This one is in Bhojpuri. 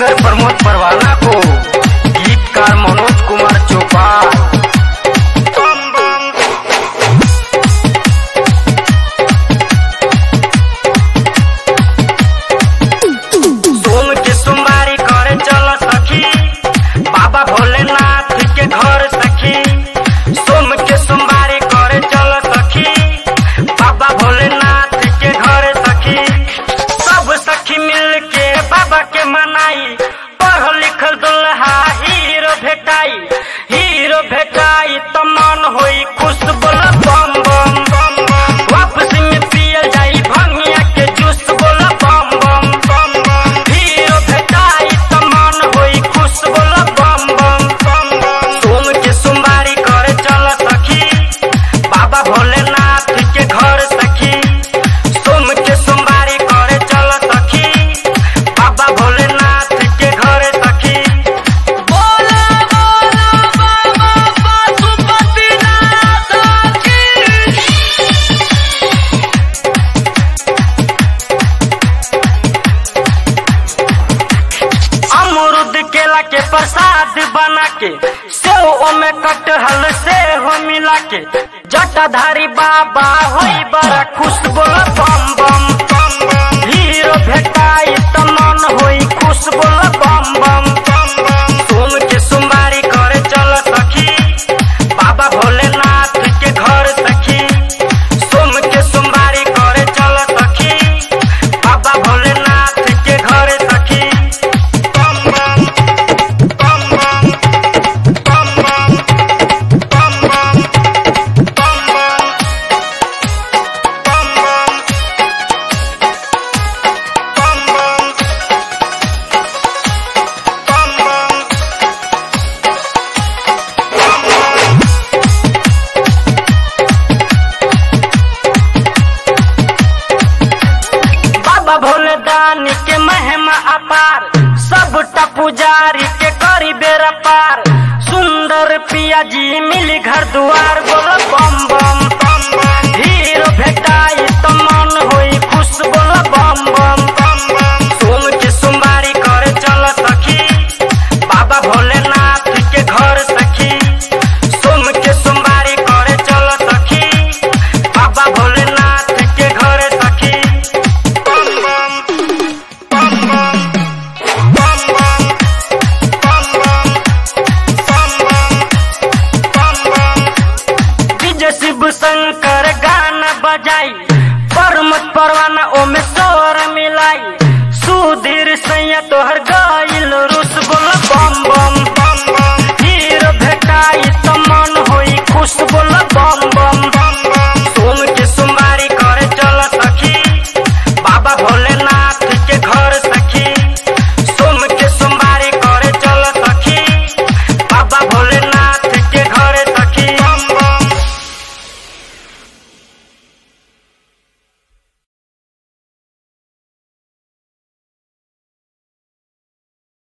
सिंगर प्रमोद परवाना को गीतकार मनोज कुमार चौपाल बम बम सोम के सोमवारी करे चल सखी बाबा भोलेनाथ के घर सखी सोम के सोमवारी करे चल सखी बाबा भोलेनाथ के घर सखी सब सखी मिल के बाबा के मनाई पढ़ लिखल दुल्हा हीरो भेटाई हीरो भेटाई तो मन होई खुश बोल बम बम बम बम वापसी में पियल जाई भंगिया के जूस बोल बम बम बम बम हीरो भेटाई तो मन होई खुश बोल बम बम बम बम सोम के सोमवारी करे चल सखी बाबा भोलेनाथ के घर सखी सोम के सोमवारी करे चल सखी बाबा भोलेनाथ के घर सखी बोला बोला बाबा पशुपतिनाथ की अमरुद केला के प्रसाद बना के सेव में कटहल से हो मिला के जटाधारी बाबा होई बड़ा खुश बोल बम बम बम बम हीरो भेटाई त मन होई खुश बोल बम बम बम बम सोम के सोमवारी करे चल सखी बाबा भोलेनाथ के घर सखी सोम के सोमवारी करे चल सखी बाबा भोलेनाथ के घर सखी बम बम बम बम बम बम बम बम बम बम बम बम बम बम बम बम बाबा भोले दानी के महिमा अपार सबटा पुजारी के करी बेरा पार सुंदर पिया जी मिली घर दुआर बोलो बम बम